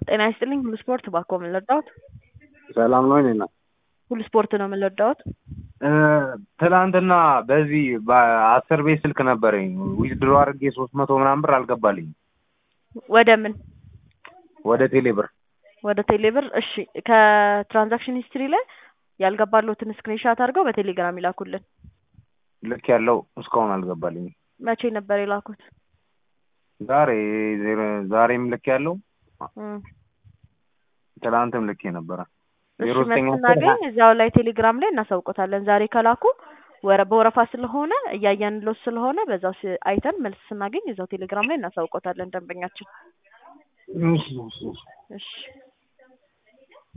ጤና ይስጥልኝ ሁሉ ስፖርት ባኮ ምን ልርዳዎት? ሰላም ነው እኔና ሁሉ ስፖርት ነው ምን ልርዳዎት? ትናንትና በዚህ በአስር ቤት ስልክ ነበረኝ ዊዝድሮ አድርጌ ሶስት መቶ ምናምን ብር አልገባልኝም ወደ ምን ወደ ቴሌ ብር ወደ ቴሌብር እሺ ከትራንዛክሽን ሂስትሪ ላይ ያልገባለሁትን ስክሪንሻት አድርገው በቴሌግራም ይላኩልን ልክ ያለው እስካሁን አልገባልኝም መቼ ነበር የላኩት ዛሬ ዛሬም ልክ ያለው እም። ትናንትም ልክ ነበረ እሺ ዜሮ ዘጠኝ አስር ስናገኝ እዚያው ላይ ቴሌግራም ላይ እናሳውቆታለን ዛሬ ከላኩ ወረ በወረፋ ስለሆነ እያየንሎት ስለሆነ በዛው ስ- አይተን መልስ ስናገኝ እዛው ቴሌግራም ላይ እናሳውቆታለን ደንበኛችን እሺ እሺ እሺ